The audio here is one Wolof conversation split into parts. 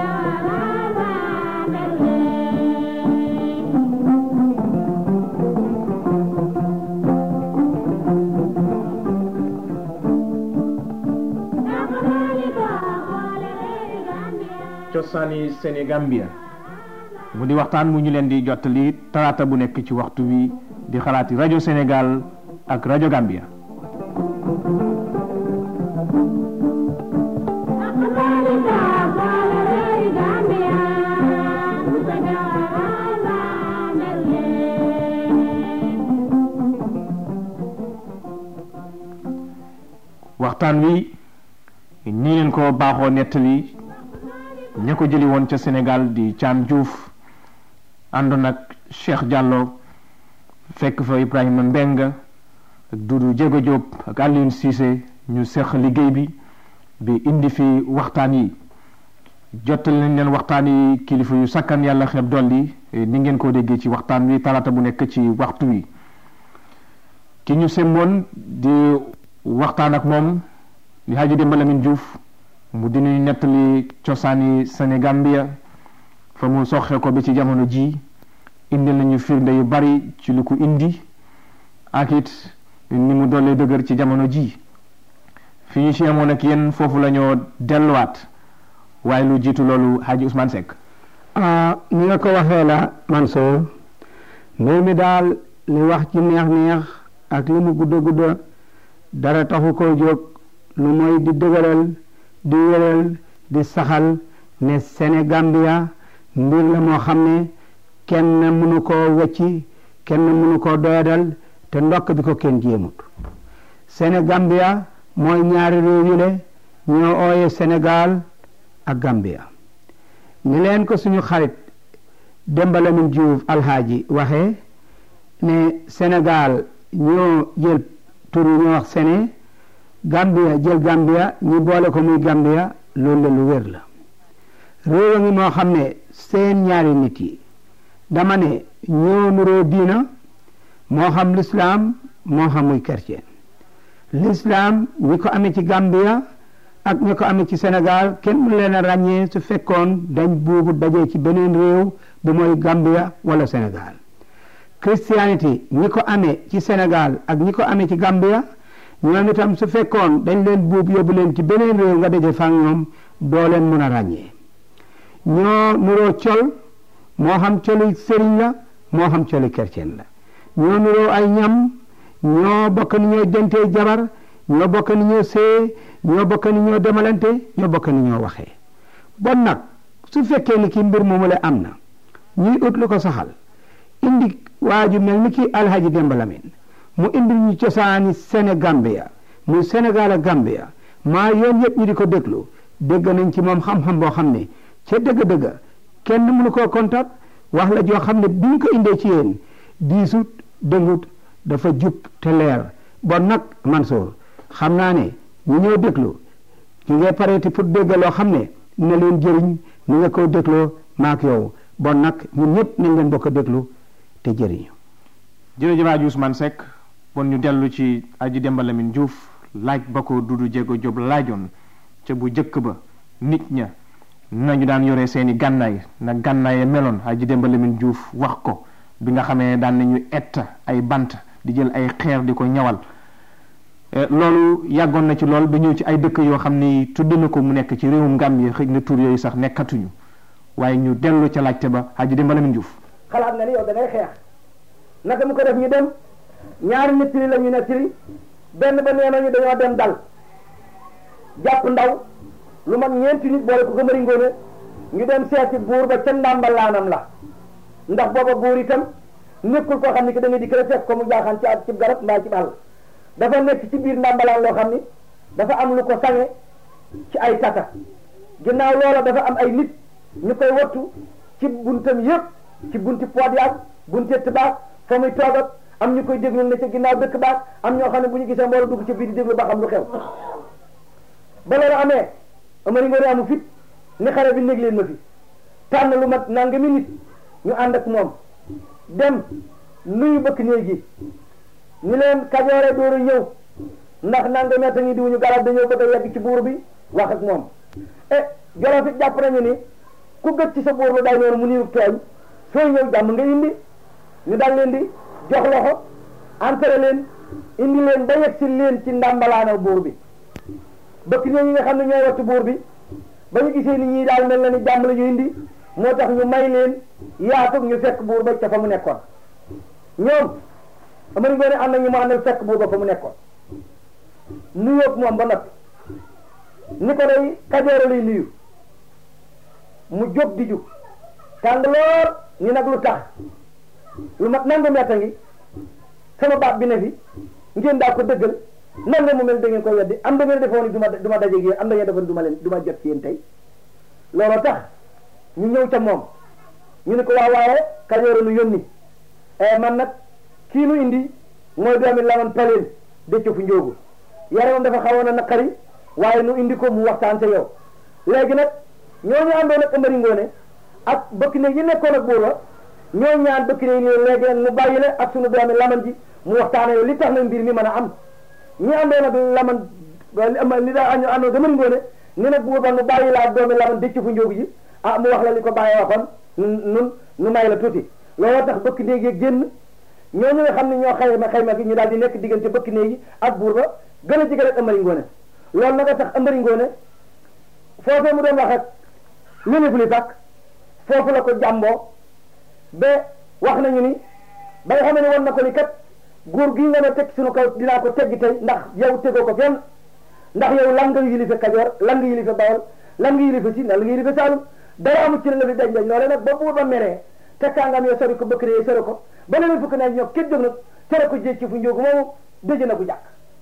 cosaani Sénégambia mu di waxtaan mu ñu leen di jottali talaata bu nekk ci waxtu wi di xalaati rajo Sénégal ak rajo Gambia waxtaan wi nii leen ko baaxoo nettali ña ko jëli woon ca Sénégal di Thiam Diouf àndoon ak Cheikh Diallo fekk fa Ibrahima Mbeng ak Doudou Jéego Diop ak Alioune Cissé ñu seq liggéey bi bi indi fi waxtaan yi jottal nañ leen waxtaan yi kilifa yu sakkan yàlla xeeb dolli ni ngeen ko déggee ci waxtaan wi talaata bu nekk ci waxtu wi ki ñu semboon di waxtaan ak moom di Hadji Demba Lamine Diouf mu di ñuy nettali cosaani Sénégambia fa mu soxee ko ba ci jamono ji indi nañu firnde yu bari ci lu ko indi ak it ni mu dollee dëgër ci jamono ji fi ñu ci amoon ak yéen foofu la ñoo delluwaat waaye lu jiitu loolu Hadji Ousmane Seck ni nga ko waxee la Mansour mbir mi daal li wax ci neex-neex ak li mu gudda gudda dara taxu koo jóg lu mooy di dëgëral di wéral di saxal ne Sénégambia mbir la moo xam ne kenn mënu koo wecci kenn mënu koo doyadal te ndokk bi ko kenn jéemut Sénégambia mooy ñaari réew yi le ñoo ooye Sénégal ak Gambia ni leen ko suñu xarit Demba Lamine Diouf alhaaji waxee ne Sénégal ñoo jël tur yi ñoo wax Séné Gambia jël Gambia ñu boole ko muy Gambia loolu la lu wér la réew a ngi moo xam ne seen ñaari nit yi dama ne ñoo nuroo diina moo xam lislaam moo xam muy chrétien lislaam ñi ko amee ci Gambia ak ñi ko amee ci Sénégal kenn mu leen a ràññee su fekkoon dañ buubu dajee ci beneen réew bu mooy Gambia wala Sénégal christianité ñi ko amee ci Sénégal ak ñi ko amee ci Gambia ñoom itam su fekkoon dañ leen buub yóbbu leen ci beneen réew nga daje fa ñoom doo leen mën a ràññee ñoo nuroo col moo xam coli sëriñ la moo xam coli chrétien la ñoo nuroo ay ñam ñoo bokk ni ñoo dentee jabar ñoo bokk ni ñoo see ñoo bokk ni ñoo demalante ñoo bokk ni ñoo waxee bon nag su fekkee ni ki mbir moomu la am na ñuy ut lu ko saxal indi waa ju mel ni ki alhaji Demba Lamine mu indi ñu cosaani Sénégambia muy Sénégal ak Gambia maa yoon yëpp ñu di ko déglu dégg nañ ci moom xam-xam boo xam ne ca dëgg-dëgg kenn mënu koo contact wax la joo xam ne bi ñu ko indee ci yéen diisut dëngut dafa jub te leer bon nag Mansour xam naa ne ñu ñëw déglu ñu ngay pareeti pour dégg loo xam ne na leen jëriñ ni nga ko dégloo maak yow bon nag ñun ñëpp nañ leen bokk a déglu te jëriñu jërëjëf Hadji Ousmane Seck bon ñu dellu ci Hadji Demba Lamine Diouf laaj ba ko Doudou Jéego Jóob laajoon ca bu jëkk ba nit ña nañu daan yore seeni gànnaay na gànnaaye meloon Hadji Demba Lamine Diouf wax ko bi nga xamee daan nañu ett ay bant di jël ay xeer di ko ñawal loolu yàggoon na ci lool ba ñëw ci ay dëkk yoo xam ni tudd na ko mu nekk ci réewum Gambie xëy na tur yooyu sax nekkatuñu waaye ñu dellu ca laajte ba Hadji Demba Lamine Diouf xalaat nga ni yow da ngay xeex naka mu ko def ñu dem ñaari nettali la ñu nettali benn ba nee nañu dañoo dem dal jàpp ndaw lu mag ñeenti nit boole ko ko mëri ngoone ñu dem seeti buur ba ca ndàmbalaanam la ndax booba buur itam nekkul koo xam ni que da nga di kër fekk ko mu jaaxaan ci at ci garab mbaa ci àll dafa nekk ci biir ndàmbalaan loo xam ni dafa am lu ko sange ci ay tata ginnaaw loola dafa am ay nit ñu koy wattu ci buntam yëpp ci bunti poot yaag bunti ëtt fa muy toogat am ñu koy déglu ne ca ginnaaw dëkk baag am ñoo xam ne bu ñu gisee mbooloo dugg ci biir di déglu ba xam lu xew ba loolu amee amari ngoone amu fit ni xare bi néeg leen ma fi tànn lu mat nangami nit ñu ànd ak moom dem nuyu bëkk néeg gi ñu leen kajoore dooru ñëw ndax nangami at a ngi diwuñu garab dañoo bëgg a yegg ci buur bi wax ak moom e jolof it jàpp nañu ni ku gëj ci sa buur ba day noonu mu niiru tooñ sooy ñëw jàmm nga indi ñu dal leen di jox loxo entré leen indi leen ba yegg si leen ci ndàmbalaana buur bi bëkk ñoo ñi nga xam ne ñooy wattu buur bi ba ñu gisee ni ñii daal mel na ni jàmm la ñu indi moo tax ñu may leen yaatu ñu fekk buur ba ca fa mu nekkoon ñoom amari ngoone am na ñu mu àndal fekk buur ba fa mu nekkoon nuyoog moom ba noppi ni ko day kajoor lay nuyu mu jóg di jug tàng lool ni nag lu tax lu mat nangu metta ngi sama baat bi ne fi ngeen daa ko dëggal nan nga mu mel da ngeen ko weddi am da ngeen defoon ni du ma du ma dajeeg yéen am da ngeen defoon du ma leen du ma jot ci yéen tey looloo tax ñu ñëw ca moom ñu ne ko waa waaye kajoor nu yónni man nag kii nu indi mooy doomi laman paleen dëcc fu njóogu yaramam dafa xawoon a naqari waaye nu indi ko mu waxtaan sa yow léegi nag ñooñu àndoon ak Amari Ngoone ak bëkk ne yi nekkoon ak buur ba ñoo ñaan bëkk ne yi léegi nag mu bàyyi la ak sunu doomi laman ji mu waxtaane yow li tax na mbir mi mën a am ñi àndoon ak laman li daa àndoon ak Amari Ngoone ni nag buur ba nu bàyyi la ak doomi laman dëcc fu njóogu ji ah mu wax la li ko bàyyi waxoon nun nu may la tuuti looloo tax bëkk néeg yi génn ñooñu nga xam ne ñoo xayma xayma gi ñu daal di nekk diggante bëkk néeg yi ak buur ba gën a jege rek Amari Ngoone loolu nag a tax Amari Ngoone foofee mu doon wax ak lu ne fu li fàkk foofu la ko jàmboo ba wax nañu ni ba nga xam ne wan na ko ni kat góor gi nga ne teg suñu kaw dinaa ko teggi tey ndax yow tegoo ko fenn ndax yow lan nga yilife Kajoor lan nga yilife Bawol lan nga yilife Siin lan nga yilife Saalum dara amul ci la fi dañ dañ loole nag ba buur ba meree tekkaangam yo sori ko bëkk ne sori ko ba leneen fukk naa ñoo kenn jóg nag tere ko jéeg ci fu njóogu moomu dëj na ku jàkk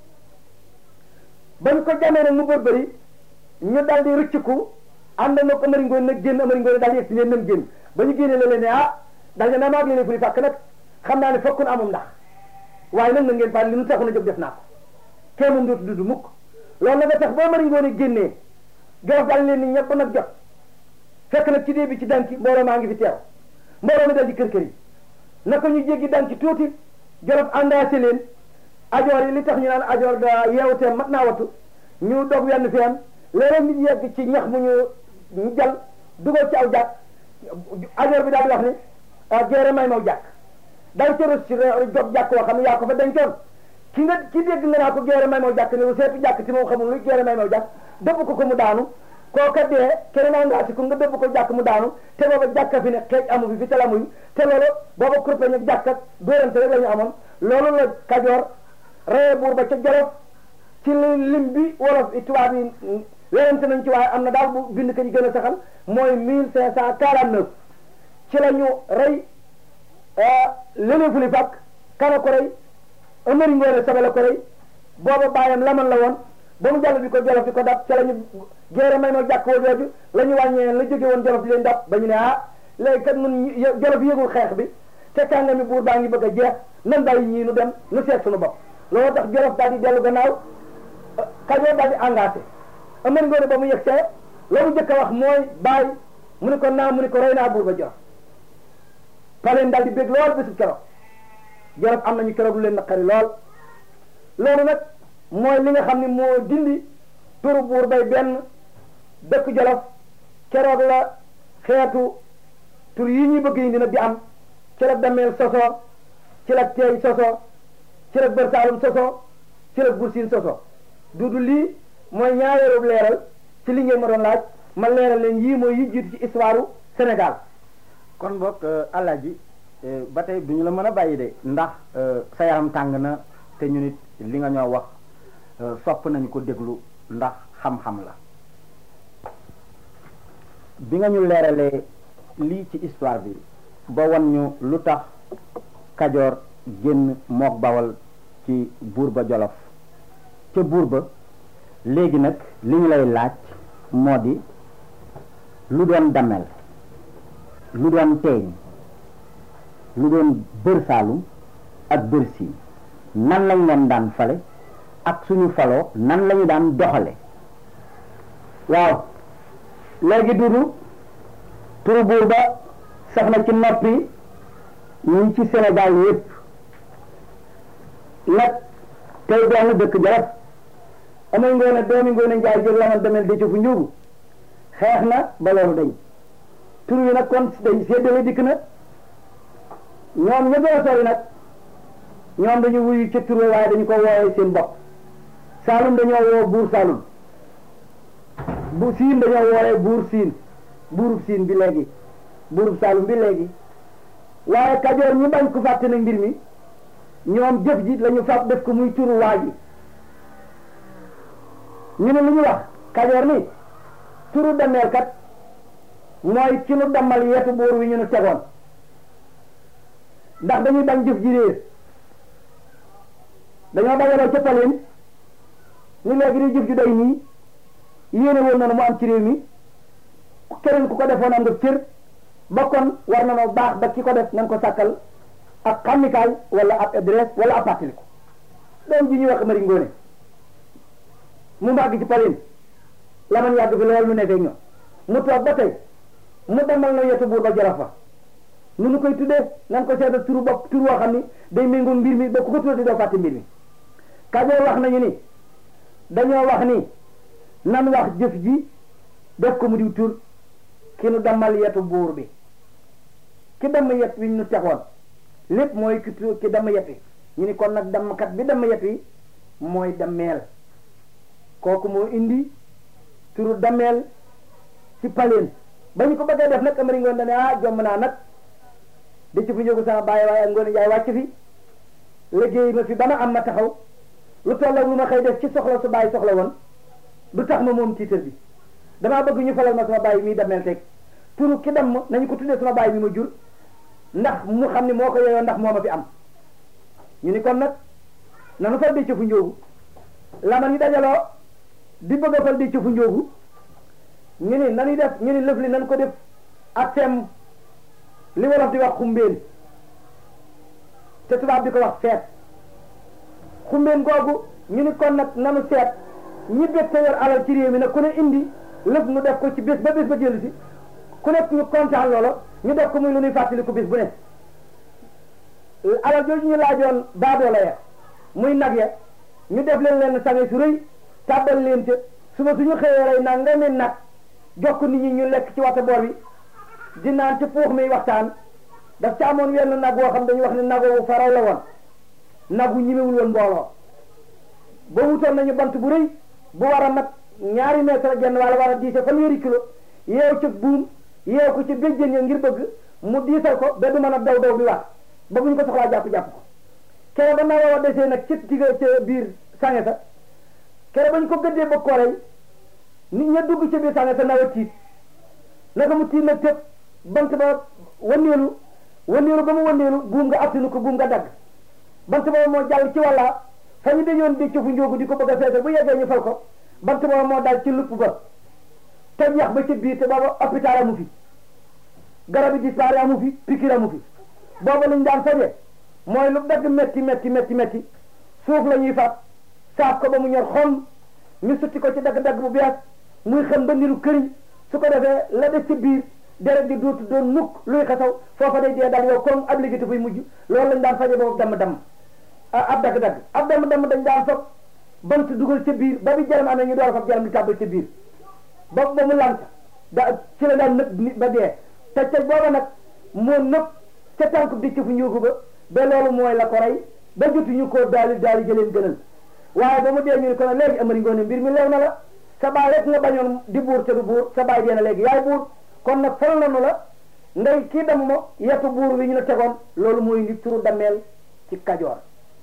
bañ ko jamee nag mu bër bëri ñu dal di rëcciku ànd na ko Amari Ngoone nag génn Amari Ngoone daal di yegg si leen nan génn ba ñu génnee la leen ne ah dal ne naa maag leen fu li fàkk nag xam naa ne fokkun amum ndax waaye nag na ngeen faal li nu taxu na jóg def naa ko kee moom dootu dudd mukk loolu nag a tax ba Amari Ngoone génnee Jolof daal leen ni ñëpp nag jot fekk nag ci dee bi ci danki mbooloo maa ngi fi teew mbooloo mi dal di kër kër yi naka ñu jéggi danki tuuti Jolof àndaase leen ajoor yi li tax ñu naan ajoor da yeewutee mat naa wattu ñu dog wenn feen léeg nit yegg ci ñax mu ñu ñu jal dugal ci aw jàkk ajoor bi daal di wax ni géere may maw jàkk daw ca rus ci jog jàkk woo xam ne yaa ko fa dencoon ki nga ki dégg nga naa ko géere may maw jàkk ni lu seetu jàkk ci moom xamul luy géere may maw jàkk dëbb ko ko mu daanu kooka dee keneen naa ngaa si ko nga dëbb ko jàkk mu daanu te booba jàkka fi ne xeej amu fi fi te lamuy te loolu booba kurpeñ ak jàkk ak dóorante rek la ñu amoon loolu la kajoor reye buur ba ca Jolof ci lim bi wolof i tubaab yi werante nañ ci waaye am na daal bu bind ka ñu gën a saxal mooy mille cinq cent quarante neuf ci la ñu rey leneen fu li fàkk kana ko rey Amari Ngoone Sobel ko rey booba bàyyam laman la woon ba mu jàll bi ko Jolof di ko dab ci la ñu géere may ma jàkk woo jooju la ñu wàññee la jóge woon Jolof di leen dab ba ñu ne ah léegi kat nun Jolof yëgul xeex bi te kàngami buur baa ngi bëgg a jeex nan bàyyi ñii nu dem nu seet suñu bopp loolu tax Jolof daal di dellu gannaaw Kajoor daal di engagé Amari Ngoone ba mu yegg see la mu njëkk a wax mooy bàyyi mu ne ko naa mu ne ko rey naa buur ba Jolof paleen daal di bég lool bésub keroog Jolof am nañu keroog lu leen naqari lool loolu nag mooy li nga xam ne moo dindi turu buur bay benn dëkk Jolof keroog la xeetu tur yi ñuy bëgg indi nag di am ci la dameel soso ci la teey soso ci la bër saalum soso ci la bursin soso dudu lii mooy ñaareelu leeral ci li ngeen ma doon laaj ma leeral leen yii mooy yi jiitu ci histoire Sénégal kon boog Alaaji ba tey duñu la mën a bàyyi de ndax sa yaram tàng na te ñu nit li nga ñoo wax sopp nañu ko déglu ndax xam-xam la bi nga ñu leeralee lii ci histoire bi ba wan ñu lu tax Kajoor génn mook Bawal ci buur ba Jolof ca buur ba léegi nag li ñu lay laaj moo di lu doon damel lu doon teeñ lu doon bër saalum ak bër siin nan lañ leen daan fale ak suñu faloo nan lañu daan doxale waaw léegi dudu turu buur ba sax na ci noppi ñi ci Sénégal yépp nag tey benn dëkk Jolof amay ngoone doomi ngoone njaay jël laman demel dëcc fu njuugu xeex na ba loolu dañ tur wi nag kon day séddale dikk na ñoom ña gën a sori nag ñoom dañu wuyu ca tur waaye dañu ko wooyee seen bopp Saalum dañoo woo buur Saalum bu siin dañoo wooyee buur siin buurub siin bi léegi buurub Saalum bi léegi waaye Kajoor ñi bañ ko fàtte nag mbir mi ñoom jëf ji lañu fab def ko muy turu waa ji ñu ne lu ñu wax Kajoor ni turu demeel kat mooy ci nu dammal yetu buur wi ñu nu tegoon ndax dañuy bañ jëf ji réer dañoo dajaloo ca paleen ni léegi di jëf ju day nii yéene woon na mu am ci réew mi keneen ku ko defoon am nga cër ba kon war na noo baax ba ki ko def nañ ko sàkkal ak xàmmikaay wala ab adresse wala ab pàttaliku doom ji ñuy wax mari ngoone mu màgg ci paleen la man yàgg fi lool mu nekkee ñoom mu toog ba tey mu demal na yetu buur ba jarafa fa nu nu koy tuddee nan ko seetal turu bopp turu woo xam ni day méngoo mbir mi ba ku ko tuddee doo fàtte mbir mi Kajoor wax nañu ni dañoo wax ni nan wax jëf ji def ko mu diw tur ki nu dammal yetu buur bi ki damm yet wi ñu tegoon lépp mooy ki tu ki damm yet wi ñu ni kon nag dammkat bi damm yet wi mooy dammeel kooku moo indi turu dammeel ci paleen ba ñu ko bëggee def nag amari ngoon dane ah jomm naa nag da ci fu njógu sama bàyyi waaye ngoon jaay wàcc fi liggéey ma fi ba ma am ma taxaw lu tolloog lu ma xëy def ci soxla su bàyyi soxla woon du tax ma moom tiitar bi damaa bëgg ñu falal ma sama bàyyi mii dammeel teg turu ki damm nañu ko tuddee sama bàyyi mi ma jur ndax mu xam ni moo ko yeyoo ndax moo ma fi am ñu ni kon nag nanu fal di ci fu njóogu lama ni dajaloo di bëgg a fal di ci fu njóogu ñu ni nanuy def ñu ni lëf li nan ko def ak sem li wolof di wax xumbeen te tubaab di ko wax feet xumbeen googu ñu ni kon nag nanu seet ñi bette yor alal ci réew mi nag ku ne indi lëf nu def ko ci bés ba bés ba jëlu si ku nekk ñu kontaan loola ñu def ko muy lu ñuy fàttali ko bés bu ne alal jooju ñu laajoon baadoola ya muy nag ya ñu def leen leen sange su rëy tàbbal leen ca suba suñu xëyee rey nag nga ne nag jox ko nit ñi ñu lekk ci wata boor bi di naan ci puux mi waxtaan daf ca amoon wenn nag woo xam dañuy wax ne nag wu faraw la woon nag wu ñimewul woon mbooloo ba wutoon nañu bant bu rëy bu war a mat ñaari mètre genn wala war a diise fanweeri kilo yeew ci buum yeew ko ci béjjén ya ngir bëgg mu diisal ko ba du mën a daw daw bi wax ba bu ñu ko soxlaa jàpp-jàpp ko kere ba naa wa desee nag ci digga ca biir sange sa kere ba ñu ko gëddee ba koorey nit ña dugg ci biir sange sa nawa tiit naka mu tiit nag tëb bant ba wanneelu wanneelu ba mu wanneelu buum nga attinu ko buum nga dagg bant ba moo jàll ci wàlla fa ñu dañoon di ci fu njóogu di ko bëgg a feesal bu yeggee ñu fal ko bant ba moo dal ci lupp ba te yax ba ci biir te booba hôpital amu fi garab yi dispari amu fi pikir amu fi booba luñ daan faje mooy lu dagg metti metti metti metti suuf la ñuy fab saaf ko ba mu ñor xom ñu sutti ko ci dagg-dagg bu bees muy xam ba niru këriñ su ko defee la def ci biir deret di dootu doon mukk luy xasaw foofa day dee dal yow comme ab liggéey fuy mujj loolu lañ daan faje boobu damm damm ab dagg-dagg ab damm damm dañ daan fab bant dugal ca biir ba bi jaram amee ñu door a fab jaram di tàbbal ca biir ba ba mu lant da ci la daan nëb nit ba dee te ca booba nag moo nëb ca tànk bi ci fu njóogu ba ba loolu mooy la ko rey ba jotuñu koo daali daali jëleen gënal waaye ba mu dee ñu ne ko nag léegi amari ngoone mbir mi leew na la sa baay rek nga bañoon di buur te du buur sa baay dee na léegi yaay buur kon nag fal nanu la ngay kii dem mo yetu buur wi ñu la tegoon loolu mooy ndi turu dameel ci kajoor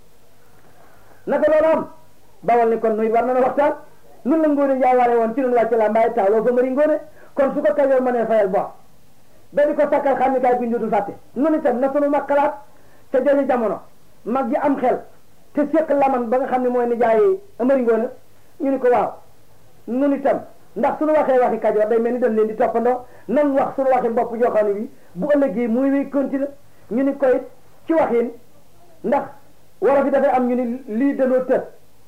naka loolu am bawal ni kon nuy war na waxtaan nun la ngoone njaay waree woon ci nun wàcc la mbaay taaloo fa mari ngoone kon su ko kajoor mënee fayal bor ba di ko sakkal xam ni kaay bi dootul fàtte nun itam na sunu mag xalaat te jooju jamono mag ji am xel te séq laman ba nga xam ne mooy ni jaay amari ngoone ñu ni ko waaw nun itam ndax suñu waxee waxi kajoor day mel ni dañ leen di toppandoo nan wax suñu waxi bopp joo xam ne bi bu ëllëgee muy wéy continue ñu ni koy ci waxin ndax wolof yi dafay am ñu ni lii danoo tër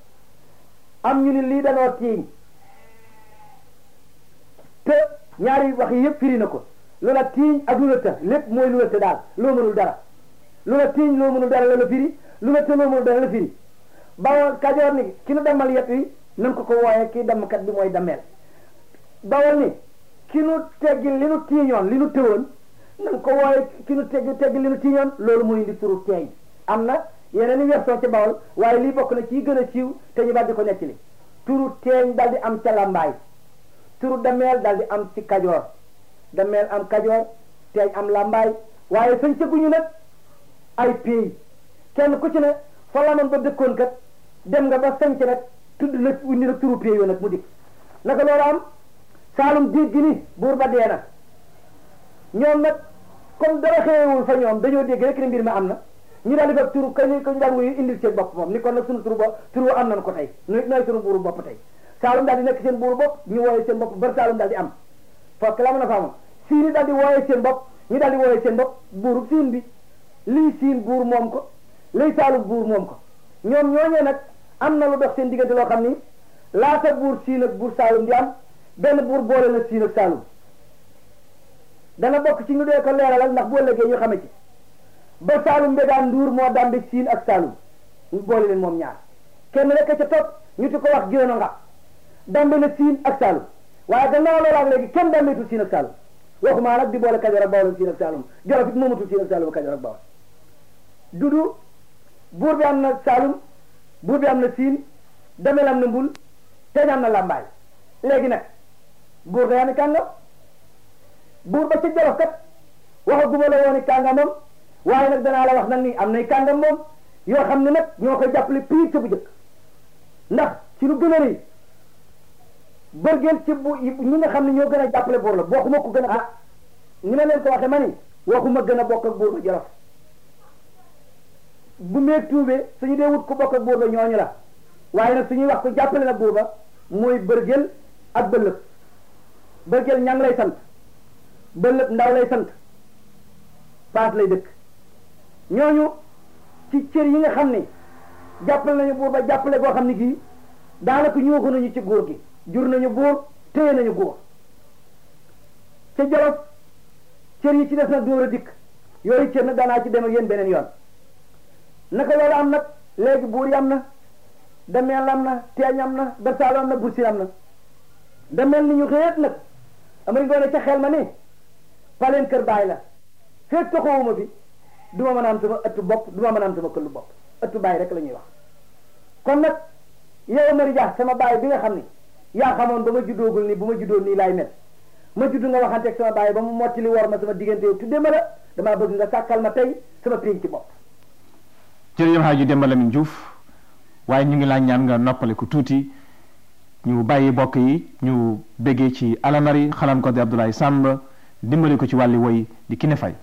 am ñu ni lii danoo tiiñ te ñaari wax yi yëpp firi na ko lu la tiiñ ak lu la të lépp mooy lu la të daal loo mënul dara lu la tiiñ loo mënul dara la la firi lu la të loo mënul dara la firi bawal kajoor ni ki nu demal yet wi nan ko ko wooyee kii dammkat bi mooy dammeel bawal ni ki nu teggi li nu tiiñoon li nu tëwoon nan ko wooye ki nu teggi teggi li nu tiiñoon loolu mooy indi turu teeñ am na yeneen i version ci bawol waaye lii bokk na ci gën a siiw te ñu daal di ko nettali turu teeñ daal di am ca lambaay turu dameel daal di am ci kajoor dameel am kajoor teeñ am lambaay waaye sañ cëgguñu nag ay pays kenn ku ci ne fa lamoon ba dëkkoon kat dem nga ba sañc nag tudd la indi la turu pays yoo nag mu dikk naka loolu am saalum diig gi ni buur ba dee na ñoom nag comme dara xewewul fa ñoom dañoo dégg rek ne mbir ma am na ñu daal di fab turu kañ ko ñu daan wuyu indil seen bopp moom ni kon nag sunu turu bopp turu am nañ ko tey nooy nooy sunu buuru bopp tey saalum daal di nekk seen buuru bopp ñu wooye seen bopp bar saalum daal di am fokk la mën a faamoon siin yi daal di wooye seen bopp ñu daal di wooye seen bopp buuru siin bi lii siin buur moom ko lii saalum buur moom ko ñoom ñooñee nag am na lu dox seen diggante loo xam ni laata buur siin ak buur saalum di am benn buur boole na siin ak saalum dana bokk ci ñu dee ko leeralal ndax bu ëllëgee ñu xame ci ba saalum mbégaan nduur moo dambe siin ak saalum ñu boole leen moom ñaar kenn rek ca topp ñu ti ko wax génn nga dambe na siin ak saalum waaye gannaaw loolu ak léegi kenn dambeetul siin ak saalum waxumaa nag di boole kajoor ak bawol siin ak saalum jolof it moomatul siin ak saalum kajoor ak bawol dudu buur bi am na saalum buur bi am na siin damel am na mbul teñ am na làmbaay léegi nag buur day am kàngam buur ba ca jolof kat waxaguma la woon kàngamam waaye nag danaa la wax nag ni am nay kàngam moom yoo xam ne nag ñoo koy jàppale piir ca bu jëkk ndax ci lu gën a rëy bërgeel ci bu ñi nga xam ne ñoo gën a jàppale buur la waxuma ko gën a ah ni ma leen ko waxee ma ni waxuma gën a bokk ak buur ba jolof bu meeg tuubee suñu dee wut ko bokk ak buur ba ñooñu la waaye nag suñuy wax ko jàppale na buur ba mooy bërgeel ak bëllëg bërgeel ñang lay sant bëllëg ndaw lay sant paas lay dëkk ñooñu ci cër yi nga xam ne jàppale nañu buur ba jàppale goo xam ne gii daanaka ñooxu nañu ci góor gi jur nañu buur téye nañu góor ca jolof cër yi ci des nag dóor a dikk yooyu cër nag daanaa ci dem ak yéen beneen yoon naka loolu am nag léegi buur yi am na dameel am na teeñ am na bersaalo am na bursin am na dameel ni ñu xëyat nag amari ngoone ca xel ma ne paleen kër baay la fekk toxowuma fi du ma mën a am sama ëttu bopp du ma mën a am sama këllu bopp ëttu baay rek la ñuy wax kon nag yow Amari Dia sama baay bi nga xam ni yaa xamoon ba ma juddoogul nii bu ma juddoo nii laay mel ma judd nga waxanteeg sama baay ba mu mottali war ma sama diggante yow tudde ma la damaa bëgg nga sàkkal ma tey sama pénc ci bopp jërëjëf Hadji Demba Lamine Diouf waaye ñu ngi laa ñaan nga noppale ko tuuti ñu bàyyi bokk yi ñu béggee ci alamari xalam ko di Abdoulaye Samb dimbali ko ci wàlli woy di Kiné Faye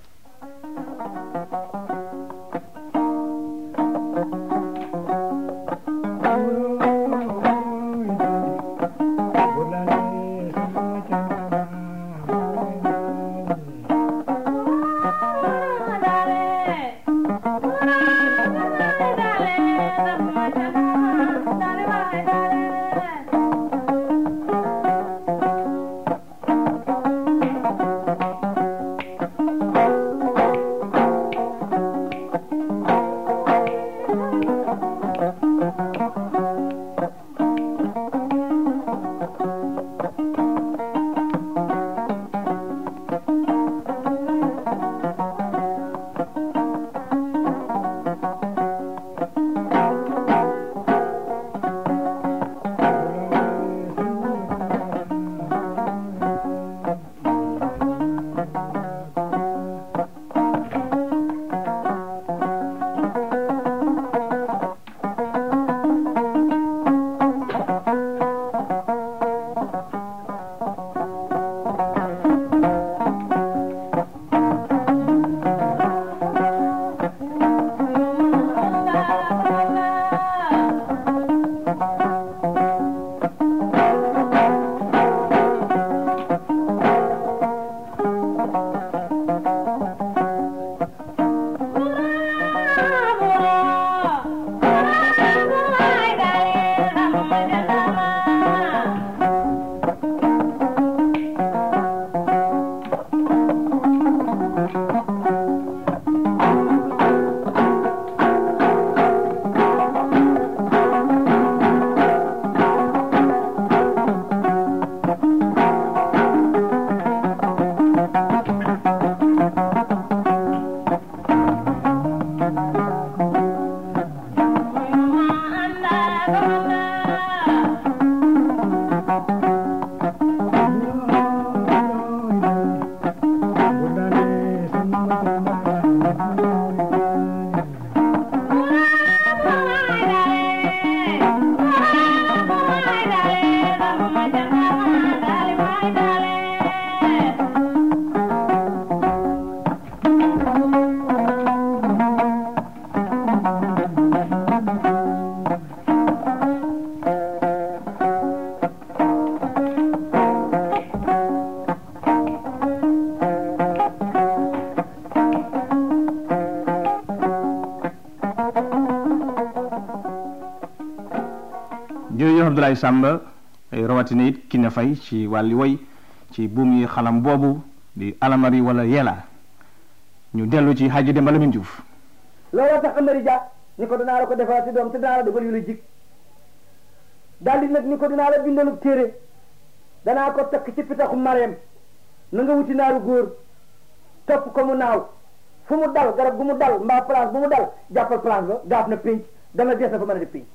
jërëjëf Abdoulaye Samba rawatina it ki ne fay ci wàlli woy ci buum yi xalam boobu di alamari wala yela ñu dellu ci Hadji Demba Lamine Diouf looloo tax Amari Dia ni ko dinaa la ko defal ci doom te dinaa la defal yu la jig daal di nag ni ko dinaa la bindalub téere danaa ko takk ci pitaxu mareem na nga wuti naaru góor topp ko mu naaw fu mu dal garab gu mu dal mbaa place bu mu dal jàppal place ba gaaf na pénc dana dees na fa mën a def pénc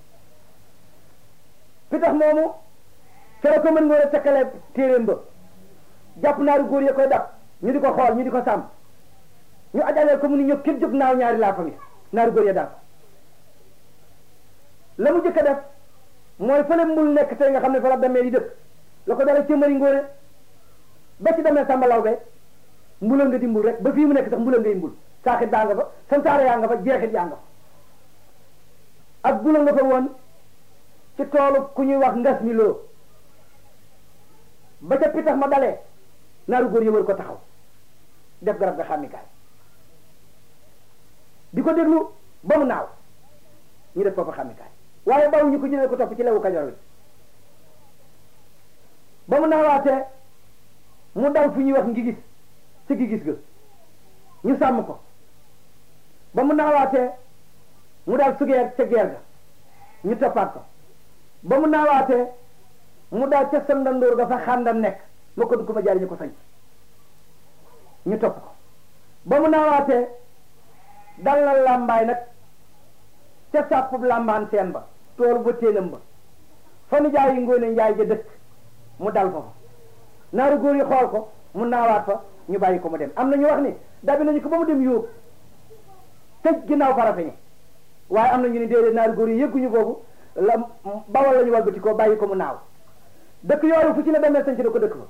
pitax moomu fere ko mën nga war a takkale téeréem ba jàpp naaru góor ya koy dab ñu di ko xool ñu di ko sàmm ñu ajaleel ko mu ni ñëpp kenn jóg naaw ñaari laa fa ngi naaru góor ya daal la mu jëkk a def mooy fële mbul nekk tey nga xam ne fa la demee yi dëkk la ko dala cëmari ngóore ba ci demee Samba Lawbe mbulal nga di mbul rek ba fii mu nekk sax mbulal ngay mbul saaxit daa nga fa santaare yaa nga fa jeexit yaa nga fa ak bula nga fa woon ci toolu ku ñuy wax ngas mi loo ba ca pitax ma dalee naaru góor yi wër ko taxaw def garab ga xàmmikaay di ko déglu ba mu naaw ñu def foofu xàmmikaay waaye baw ñu ko jëlee ko topp ci lewu kajoor wi ba mu naawaatee mu daw fu ñuy wax ngi gis ci gi gis ga ñu sàmm ko ba mu naawaatee mu daal sugeer ca geer ga ñu toppaat ko ba mu naawaatee mu daal ca sandandoor ga fa xàndam nekk ma ko du ko ma jaari ñu ko sañ ñu topp ko ba mu naawaatee dal na làmbaay nag ca sàppub làmbaan seen ba tool ba téenam ba fa nu jaayi ngóone njaay ja dëkk mu dal ko fa naaru góor yi xool ko mu naawaat fa ñu bàyyi ko mu dem am na ñu wax ni dabi nañu ko ba mu dem yóob tëj ginnaaw farafeñe waaye am na ñu ni déedéet naaru góor yi yëgguñu boobu la bawal la ñu walbati ko bàyyi ko mu naaw dëkk yooyu fu ci la demee sañc da ko dëkk fa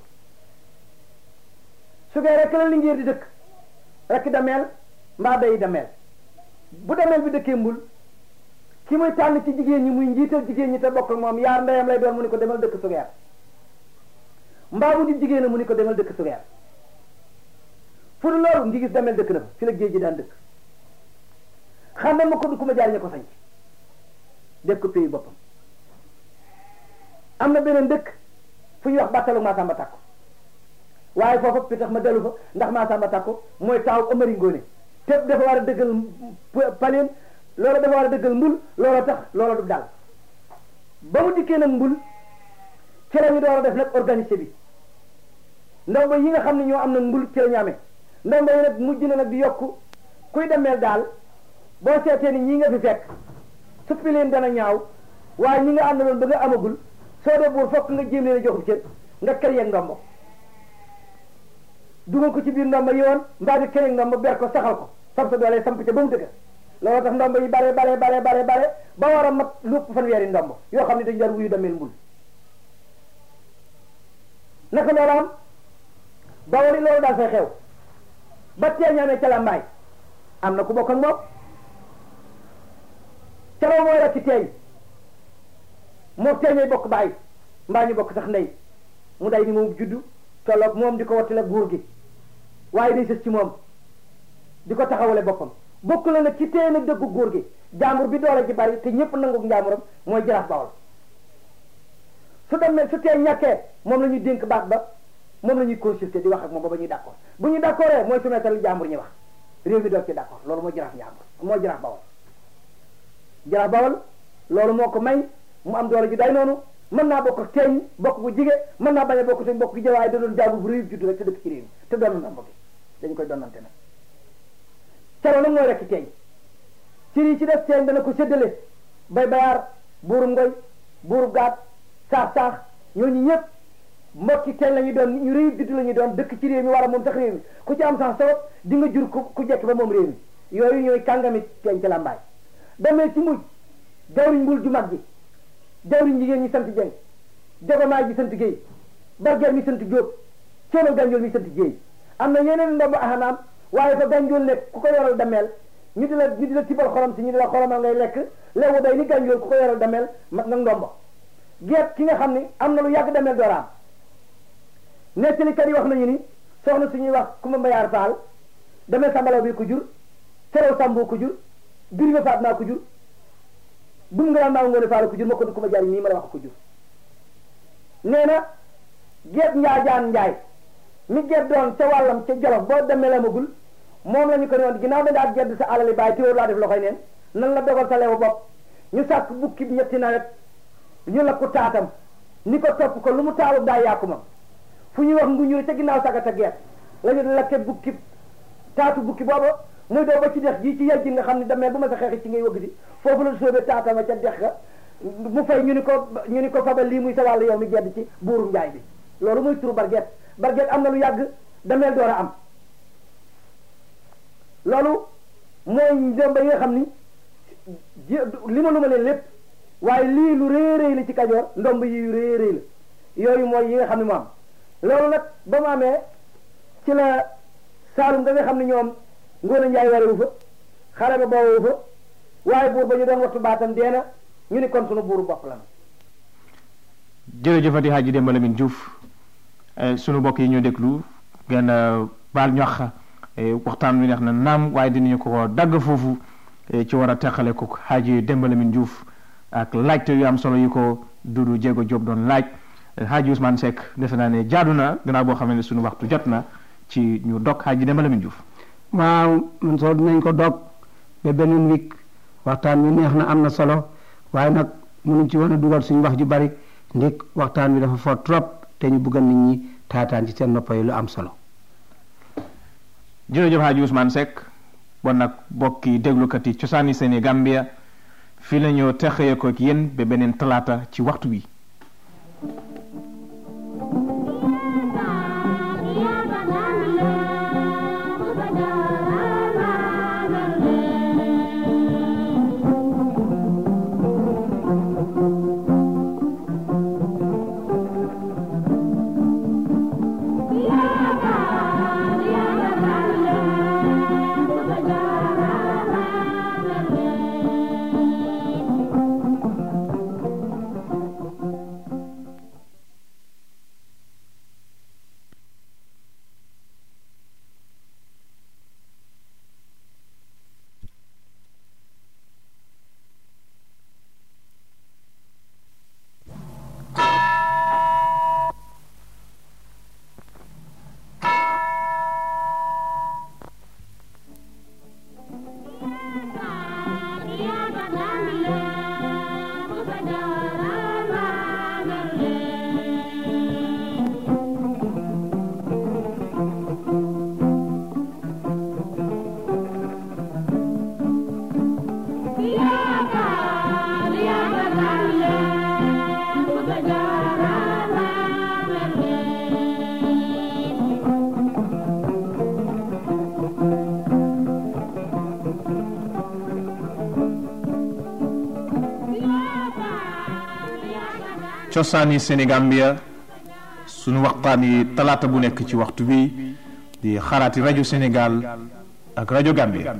su fee rek la lingéer di dëkk rek dameel mbaa day dameel bu dameel bi dëkkee mbul ki muy tànn ci jigéen ñi muy njiital jigéen ñi te bokk ak moom yaar ndeyam lay doon mu ni ko demal dëkk sugeer mbaa bu di jigéen mu ni ko demal dëkk sugeer fu du loolu ngi gis dameel dëkk na fa fi la géej gi daan dëkk xam na ma ko du ku ma jaar ña ko sañc def ko pays boppam am na beneen dëkk fu ñuy wax bàttalu Maasamba Takko waaye foofa pitax ma dellu fa ndax Maasamba Takko mooy taaw Amari Ngoone te dafa war a dëggal paleen loola dafa war a dëggal mbul loola tax loola du daal ba mu dikkee nag mbul ci la ñu door a def nag organisé bi ndomba yi nga xam ne ñoo am nag mbul ci la ñu amee ndomba yi nag mujj na nag di yokk kuy demeel daal boo seetee ni ñii nga fi fekk suppi leen dana ñaaw waaye ñi nga àndaloon ba nga amagul soo dee buur fokk nga jéem leen a joxub cër nga kër yeeg ndombo dugal ko ci biir ndomba yi woon mbaa di kër yeeg ndombo ber ko saxal ko sam sa doole samp ca ba mu dëgër loolu tax ndombo yi bare bare bare bare bare ba war a mat lupp fanweeri ndombo yoo xam ne dañu daan wuyu dameel mbul naka loolu am ba wari loolu daal fay xew ba teeñaamee ca lambaay am na ku bokk ak moom calaw mooy rek ci teeñ moo teeñay bokk baay mbaa ñu bokk sax ndey mu day ni moom juddu tolloog moom di ko wattale buur gi waaye day sës ci moom di ko taxawale boppam bokk la nag ci téye nag dëggu góor gi jaambur bi doole ji bari te ñëpp nangu njaamuram mooy jaraaf bawol su demee su tee ñàkkee moom la ñuy dénk baat ba moom la ñuy consulter di wax ak moom ba ba ñuy d'accord bu ñu d'accordee mooy soumettre li jaambur ñi wax réew mi doog ci d'accord loolu mooy jaraaf njàmbur mooy jaraaf bawol jaraaf bawol loolu moo ko may mu am doole ji day noonu mën naa bokk ak teeñ bokk bu jige mën naa bañ a bokk te bokk gi jëwaay da doon jaambur bu réew juddu rek te dëkk ci réew mi te doon na mbokki dañ koy donnante nag caro nag mooy rekk teeñ ci yi ci def teeñ dana ko séddale bay bayaar buurum ngoy buurub gaat saax saax ñooñu ñëpp mbokki teen la ñu doon ñu réew didd la ñu doon dëkk ci réew mi war a moom sax réew mi ku ci am sax sabab di nga jur ku ku jekk ba moom réew mi yooyu ñooy kàngami teen ci làmbaay demee ci mujj jawriñ mbul ju mag ji jawriñ jigéen ñi sant jeng jogomaay ji sant géey bargeer mi sant jóob coono gànjool mi sant géey am na yeneen ndomb ahanaam waaye fa gànjool nekk ku ko yoral dameel ñu di la ñu di la tibal xorom si ñu di la xoromal ngay lekk lewu day ni gànjool ku ko yoral dameel mat nag ndombo geet ki nga xam ni am na lu yàgg dameel dooraam nettalikat yi wax nañu ni soxna suñuy wax Kumba Mbayaar Faal dameel sambalaw bi ko jur terew samboo ko jur bir ba faat naa ko jur dum nga daan maa ngoone faal ko jur ma ko du Kumba jaar nii ma la wax ko jur nee na geet njaajaan njaay mi geet doon ca wàllam ca jolof boo demee la magul moom la ñu ko ne woon ginnaaw da ngaa gedd sa alali bàyyi téwóor laa def loxoy neen nan la dogal sa lewu bopp ñu sàkk bukki bi ñetti nawet ñu la ko taatam ni ko topp ko lu mu taalu daa yàqu ma fu ñuy wax nguñu ca ginnaaw sagata geet la ñu lakke bukki taatu bukki booba muy doo ba ci dex ji ci yejji nga xam ne demee bu ma sa xeexi ci ngay wëgg si foofu la sóobee taatama ca dex ga mu fay ñu ni ko ñu ni ko fabal lii muy sa wàll yow mi gedd ci buuru njaay bi loolu muy turu barget barget am na lu yàgg dameel door a am loolu mooy njomba yi nga xam ni li ma lu ma leen lépp waaye lii lu réeréy la ci kajoor ndomb yi yu réeréy la yooyu mooy yi nga xam ne mu am loolu nag ba mu amee ci la saalum da nga xam ne ñoom ngoon a njaay warewu fa xare ba boowu fa waaye buur ba ñu doon wattu baatam deena ñu ni kon sunu buuru bopp la jërëjëfati Hadji Demba Lamine Diouf sunu mbokk yi ñu déglu ngeen baal ñox waxtaan wi neex na naam waaye dinañu ko dagg foofu ci war a teqale ko Hadji Demba Lamine Diouf ak laajte yu am solo yi ko Dudu Jéego Jóob doon laaj Hadji Ousmane Seck defe naa ne jaadu na gannaaw boo xam ne sunu waxtu jot na ci ñu dog Hadji Demba Lamine Diouf waaw man soo dinañ ko dog ba beneen wik waxtaan wi neex na am na solo waaye nag mënuñ ci woon a dugal suñu wax ju bari ndik waxtaan wi dafa fort trop te ñu bëggal nit ñi taataan ci seen noppa yi lu am solo jërëjëf Hadji Ousmane Seck bon nag bokki déglukat yi cosaani seeni Gambia fii la ñoo texee ko ak yéen ba beneen talaata ci waxtu wi cosaani Sénégambia sunu waxtaan yi talaata bu nekk ci waxtu bi di xalaati rajo Sénégal ak rajo Gambia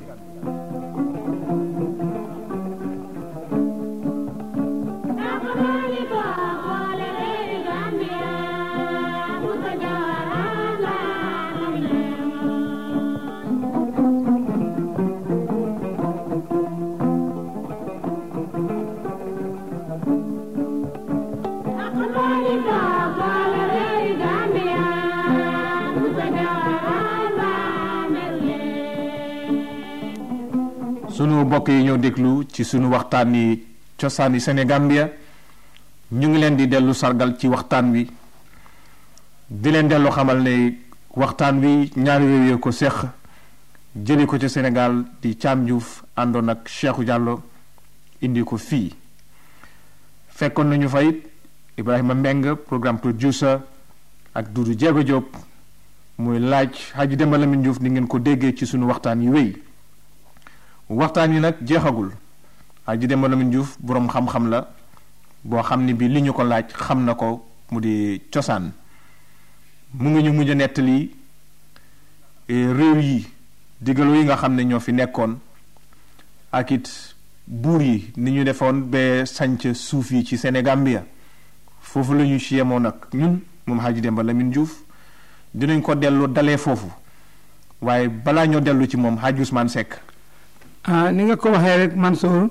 sunu mbokk yi ñoo déglu ci sunu waxtaan yi cosaani Sénégambia ñu ngi leen di dellu sargal ci waxtaan wi di leen dellu xamal ne waxtaan wi ñaari réew yoo ko seq jëli ko ci Sénégal di Thiam Diouf àndoon ak Cheikhou Diallo indi ko fii fekkoon nañu fa it Ibrahima Mbeng programme producer ak Doudou Diego Diop muy laaj Hadji Demba Lamine Diouf ni ngeen ko déggee ci sunu waxtaan yi wéy waxtaan yi nag jeexagul Hadji Demba Lamine Diouf boroom xam-xam la boo xam ni bi li ñu ko laaj xam na ko mu di cosaan mu ngi ñu mujj a nettali réew yi digaloo yi nga xam ne ñoo fi nekkoon ak it buur yi ni ñu defoon ba sanc suuf yi ci Sénégambia foofu la ñu ci yemoon nag ñun moom Hadji Demba Lamine Diouf dinañ ko dellu dalee foofu waaye balaa ñoo dellu ci moom Hadji Ousmane Seck ah ni nga ko waxee rek Mansour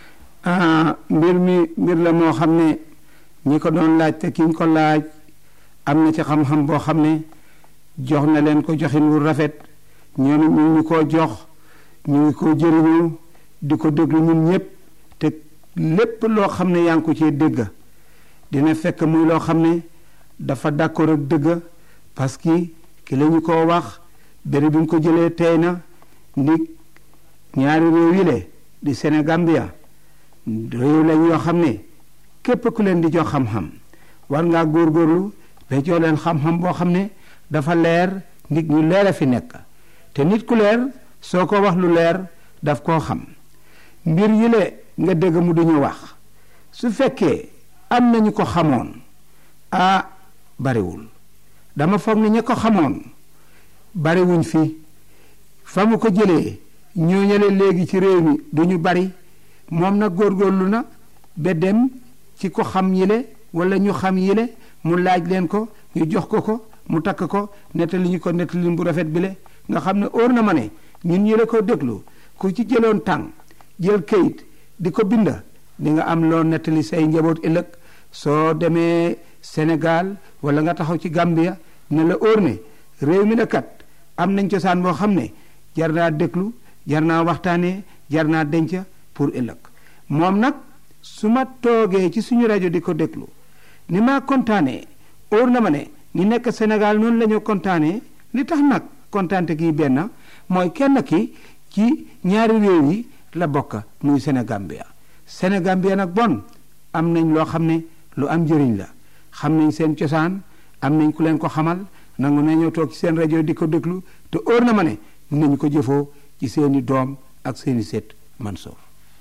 ah mbir mi mbir la moo xam ne ñi ko doon laaj te ki ñu ko laaj am na ci xam-xam boo xam ne jox na leen ko joxin wu rafet ñoom it ñu ngi koo jox ñu ngi ko jëriñoo di ko déglu ñun ñëpp te lépp loo xam ne yaa ngi ko cee dégg dina fekk muy loo xam ne dafa d'accord ak dëgg parce que ki la ñu ko wax béréb bi mu ko jëlee tey na ndig ñaari réew yi le di Sénégambia réew lañ yoo xam ne képp ku leen di jox xam-xam war ngaa góorgóorlu ba jox leen xam-xam boo xam ne dafa leer nit ñu leer a fi nekk te nit ku leer soo ko wax lu leer daf koo xam mbir yi le nga dégg mu duñu wax su fekkee am nañu ko xamoon ah bariwul dama foog ne ña ko xamoon bariwuñ fi fa mu ko jëlee ñooñale léegi ci réew mi duñu bari moom nag góorgóorlu na ba dem ci ko xam yile wala ñu xam yile mu laaj leen ko ñu jox ko ko mu takk ko nettali ñu ko nettali bu rafet bile nga xam ne óor na ma ne ñun yile ko déglu ku ci jëloon tàng jël kayit di ko binda di nga am loo nettali say njaboot ëllëg soo demee Sénégal wala nga taxaw ci Gambia ne la óor ne réew mi la kat am nañ cosaan boo xam ne jar naa déglu jar naa waxtaanee jar naa denc pour ëllëg moom nag su ma toogee ci suñu rajo di ko déglu ni maa kontaanee óor na ma ne ñi nekk Sénégal noonu la ñu kontaanee li tax nag kontaante gi benn mooy kenn ki ci ñaari réew yi la bokk muy Sénégambia Sénégambia nag bon am nañ loo xam ne lu am njëriñ la xam nañ seen cosaan am nañ ku leen ko xamal nangu nañoo toog ci seen rajo di ko déglu te óor na ma ne nañu ko jëfoo ci seeni doom ak seeni seet Mansour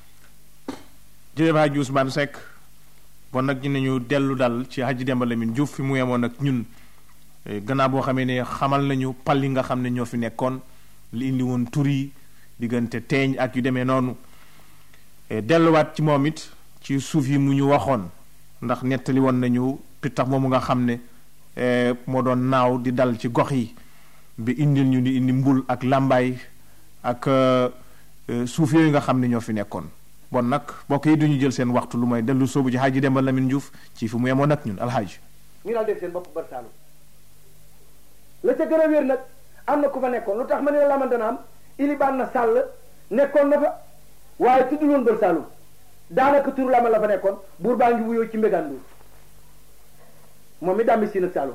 jërëjëf Hadji Ousmane Seck bon nag dinañu dellu dal ci Hadji Demba Lamine Diouf fi mu yemoon ak ñun gannaaw boo xamee ne xamal nañu pal yi nga xam ne ñoo fi nekkoon li indi woon tur yi diggante teeñ ak yu demee noonu delluwaat ci moom it ci suuf yi mu ñu waxoon ndax nettali woon nañu pittax moomu nga xam ne moo doon naaw di dal ci gox yi bi indil ñu di indi mbul ak làmbaay ak suuf yooyu nga xam ne ñoo fi nekkoon bon nag mbokk yi duñu jël seen waxtu lu may dellu soobu ci Hadji Demba Lamine Diouf ci fi mu yemoon ak ñun alxaaji ñu daal def seen bopp bër saalum la ca gën a wér nag am na ku fa nekkoon lu tax ma ne la lamante na am ilibaan na sàll nekkoon na fa waaye tuddul woon bër saalum daanaka turu lama la fa nekkoon buur baa ngi wuyoo ci mbégaan nduur moom mi dàmbi siin ak saalum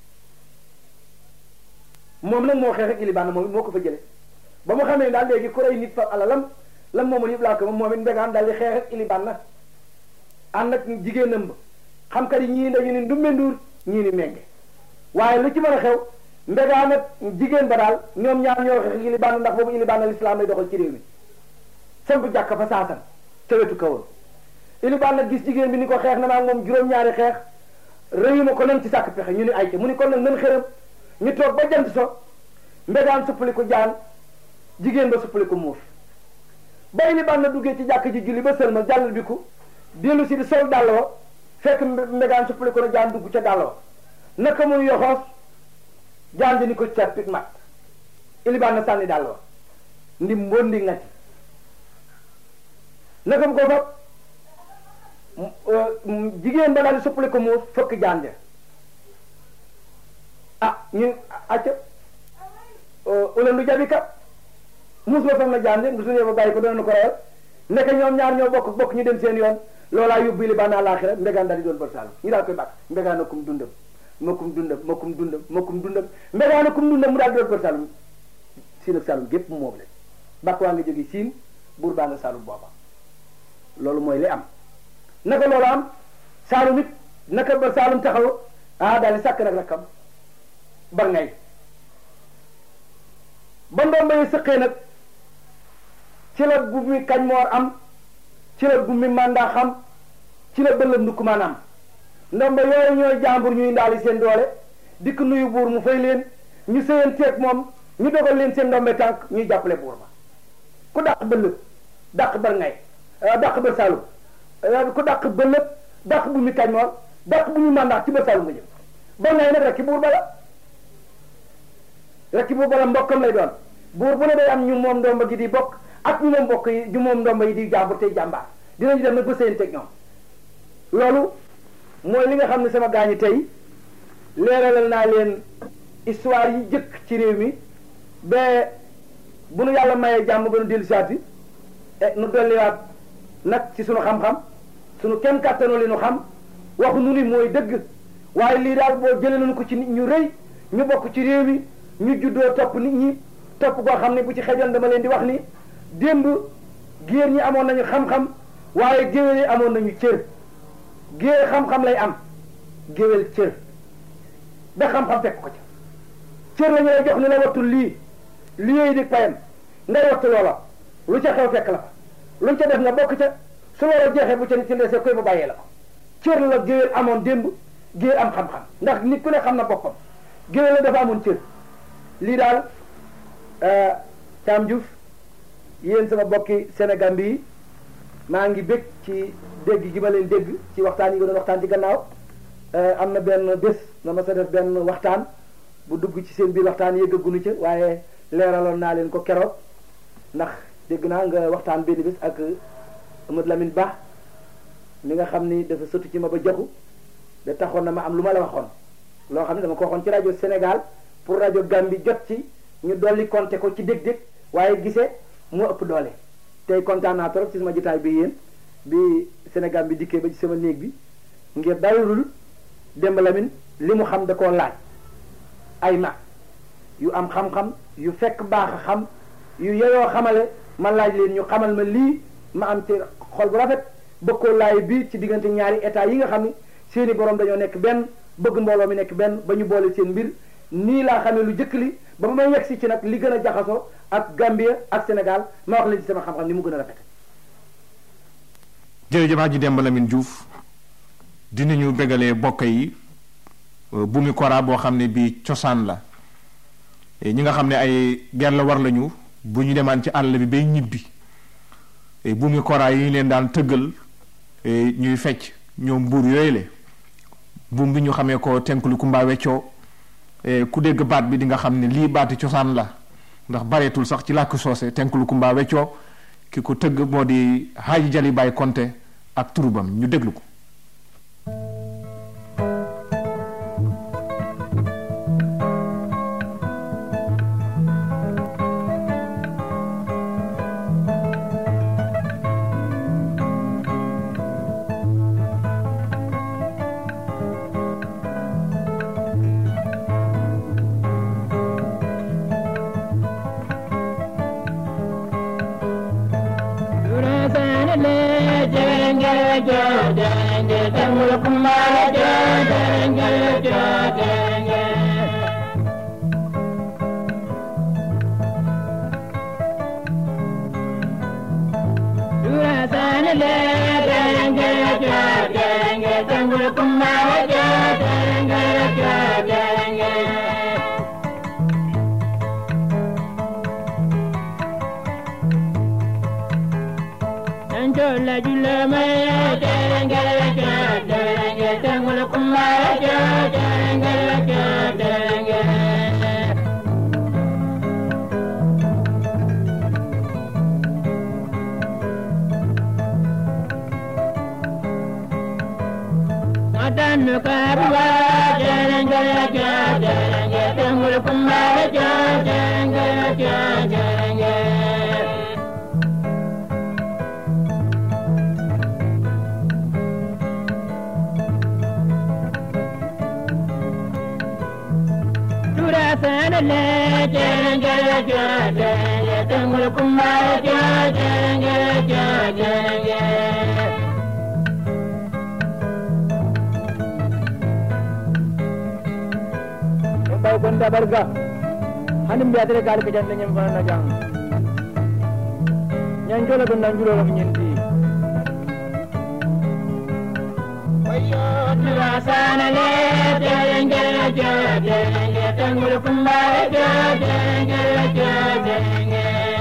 moom nag moo xeex ak ilibaan moom it moo ko fa jële ba mu xamee daal léegi ku rey nit fa alalam lam moomoon yëpp laa ko moom moom it mbégaan daal di xeex ak ilibaan na ànd ak jigéenam ba xam kat yi ñii dañu ni ndumbe nduur ñii ni menge waaye lu ci mën a xew mbégaan ak jigéen ba daal ñoom ñaar ñoo xeex ak ilibaan ndax boobu ilibaan al islam lay doxal ci réew mi samp jàkk fa saasan ca wetu kawoon ilibaan nag gis jigéen bi ni ko xeex na maa moom juróom-ñaari xeex réyuma ko nañ ci sàkk pexe ñu ni ay ca mu ni kon nag nan xëram ñu toog ba jant so mbégaan suppali ko jaan jigéen ba suppali ko muuf ba ilibaan na duggee ci jàkk ji julli ba sëlma jàll bi ku dellu si di sol dàll wa fekk mbégaan suppali ko na jaan dugg ca dàll wa naka muy yoxoos jaan di ni ko cappit mat ilibaan na sànni dàll wa ndi mbondi nga ci naka mu ko fab jigéen ba daal di suppali ko muuf fëkk jaan ja ah ñun acca ulen du jabi kat muus ba fam na jaan ja su ñëwee ba bàyyi ko dana ko reyal nekk ñoom ñaar ñoo bokk bokk ñu dem seen yoon loolaa yóbbu li baa naa laaxira mbegaan daal di doon bër saalum ñu daal koy bàkk mbegaan akum dundam makum dundam makum dundam makum dundam mbegaan akum dundam mu daal di doon bër saalum siin ak saalum gépp mu moom leen bàkk waa nga jóge siin buur baa nga saalum booba loolu mooy li am naka loolu am saalum it naka ba Saalum taxaw ah daal di sàkk nag rakkam bar ngay ba ndomba yi sëqee nag ci la gummi kañ moor am ci la gummi mandaa xam ci la bëllëm ndukkumaan am ndomba yooyu ñooy jàmbur ñuy ndaali seen doole dikk nuyu buur mu fay leen ñu sëyeen teeg moom ñu dogal leen seen ndombe tànk ñuy jàppale buur ba ku dàq bëllëg dàq bar ngay dàq bër saalum ku dàq bëllëg dàq bu mi kañ moor dàq bu ñu mandaa ci bër saalum nga jëm bar ngay nag rek ki buur ba la rek ki buur ba la mbokkam lay doon buur bu ne day am ñu moom ndomba gi di bokk ak ñu moom mbokk yi ñu moom ndomba yi di jàmbur tey jàmbaar dinañu dem nag ba sëyeen teg ñoom loolu mooy li nga xam ne sama gaañi tey leeralal naa leen histoire yi jëkk ci réew mi ba bu nu yàlla mayee jàmm ba nu dellu saati nu dolliwaat nag ci sunu xam-xam sunu kenn kàttanoo li nu xam waxu nu ni mooy dëgg waaye lii daal boo jëlee nañu ko ci nit ñu rëy ñu bokk ci réew mi ñu juddoo topp nit ñi topp koo xam ne bu ci xejoon dama leen di wax ni démb géer ñi amoon nañu xam-xam waaye géwél yi amoon nañu cër géer xam-xam lay am géwél cër ba xam-xam fekk ko ca cër la ñu lay jox ni la wattul lii li yooyu di payam ngay wattu loola lu ca xew fekk la fa lu ca def nga bokk ca su loola jeexee bu ca nit ci ndesee koy bu bàyyee la ko cër la géwél amoon démb géer am xam-xam ndax nit ku ne xam na boppam géwél la dafa amoon cër lii daal Thiam Diouf yéen sama bokki Sénégal bi maa ngi bég ci dégg gi ma leen dégg ci waxtaan yi nga doon waxtaan ci gannaaw am na benn bés na ma sa def benn waxtaan bu dugg ci seen biir waxtaan yëggaguñu ca waaye leeraloon naa leen ko keroog ndax dégg naa nga waxtaan benn bés ak Amadou Lamine Ba mi nga xam ni dafa sotti ci ma ba joxu da taxoon na ma am lu ma la waxoon loo xam ne dama ko waxoon ci rajo Sénégal pour rajo Gambie jot ci ñu dolli compter ko ci dég-dég waaye gisee moo ëpp doole tey kontaan naa trop ci sama jotaay bi yéen bi Sénégal bi dikkee ba ci sama néeg bi ngir dalul Demba Lamine li mu xam da koo laaj ay mag yu am xam-xam yu fekk baax a xam yu yeyoo xamale ma laaj leen ñu xamal ma lii ma am ci xol bu rafet bëgg koo laay biir ci diggante ñaari état yi nga xam ni seeni borom dañoo nekk benn bëgg mbooloo mi nekk benn ba ñu boole seen mbir nii laa xamee lu jëkk li ba ma yegg si ci nag li gën a jaxasoo ak Gambie ak Sénégal ma wax leen ci sama xam-xam ni mu gën a rafet jërëjëf Hadji Demba Lamine Diouf dinañu bégalee bokk yi bu mi kora boo xam ne bii cosaan la ñi nga xam ne ay ger la war lañu bu ñu demaan ci àll bi bay ñibbi bu mi kora yi ñu leen daan tëggal ñuy fecc ñoom mbuur yooyu le buum bi ñu xamee ko tenklu kumba weccoo ku dégg baat bi di nga xam ne lii baati cosaan la ndax bareetul sax ci làkk soose tenklu kumba weccoo ki ko tëgg moo di Hadji Jali Baye Konte ak turubam ñu déglu ko da barga hanim biya tere gal ke jande nyem fana na jang nyan jola gon nan julo mi nyenti wayo tira sana le denge je denge tangul kumba je denge je denge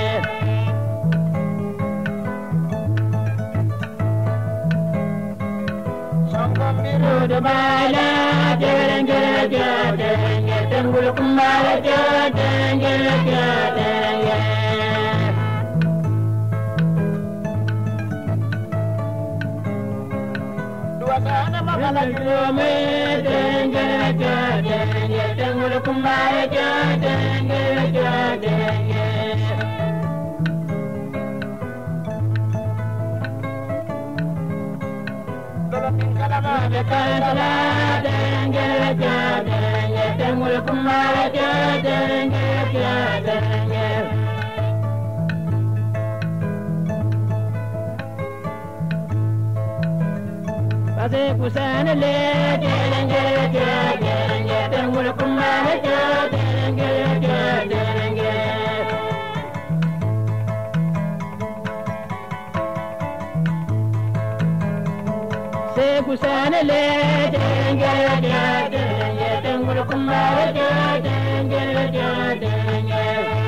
Rudu bala denge je denge tangul kumba je denge je denge Duwasana magala jume denge je denge tangul kumba je denge je denge Kusana le derenge derenge tengul kumana derenge derenge Se kusana le derenge derenge tengul kumana derenge derenge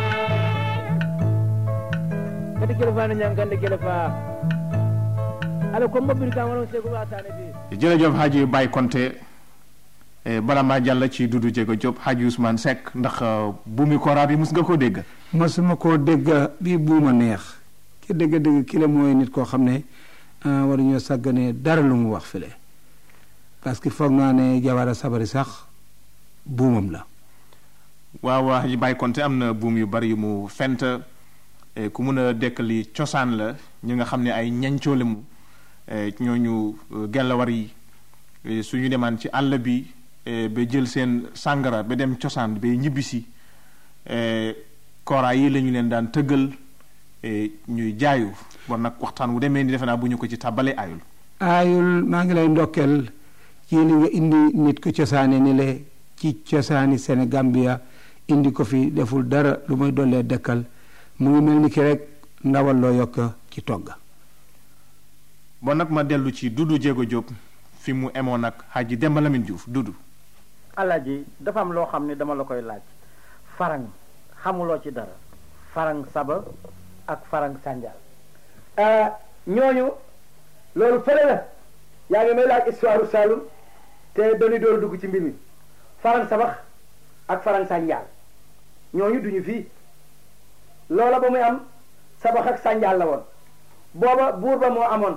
Kadi kilfa na nyangande kilfa ala ko mabir ka wono se ko watane bi jërëjëf Hadji Baye Konté eh, bala maa jàll ci Dudu Jéego Diop Hadji Ousmane Seck ndax eh, buumi kora bi mus nga ko dégg masuma koo dégg bii buuma neex ki dégg-dégg ki la mooy nit koo xam ne waruñoo sàggane dara lu mu wax file parce que foog naa ne jawara sabari sax buumam la waaw Hadji Baye Konté am na buum yu bari yu mu fent eh, ku mun a dekkali cosaan la ñi nga xam ne ay ñancoo mu eh, ñooñu eh, gellawar yi eh, suñu demaan ci àll bi eh, ba jël seen sàngara ba dem cosaan ba ñibbisi eh, kora yi la ñu leen daan tëggal eh, ñuy jaayu bon nag waxtaan wu demee ni defe naa bu ñu ko ci tàbbale ayul aayul maa ngi lay ndokkeel ci li nga indi nit ku cosaane ni le ci cosaani Sénégambia indi ko fi deful dara lu muy dollee dëkkal mu ngi mel ni ki rek ndawal loo yokk ci togg bon nag ma dellu ci Dudu Jéego Diop fi mu emoon nag Hadji Demba Lamine Diouf Dudu Alaaji dafa am loo xam ne dama la koy laaj farang xamuloo ci dara farang saba ak farang sànjaal ñooñu loolu fële la yaa ngi may laaj histoire Saloum te dañuy doon dugg ci mbir mi farang sabax ak farang sànjaal ñooñu duñu fii loola ba muy am sabax ak sànjaal la woon booba buur ba moo amoon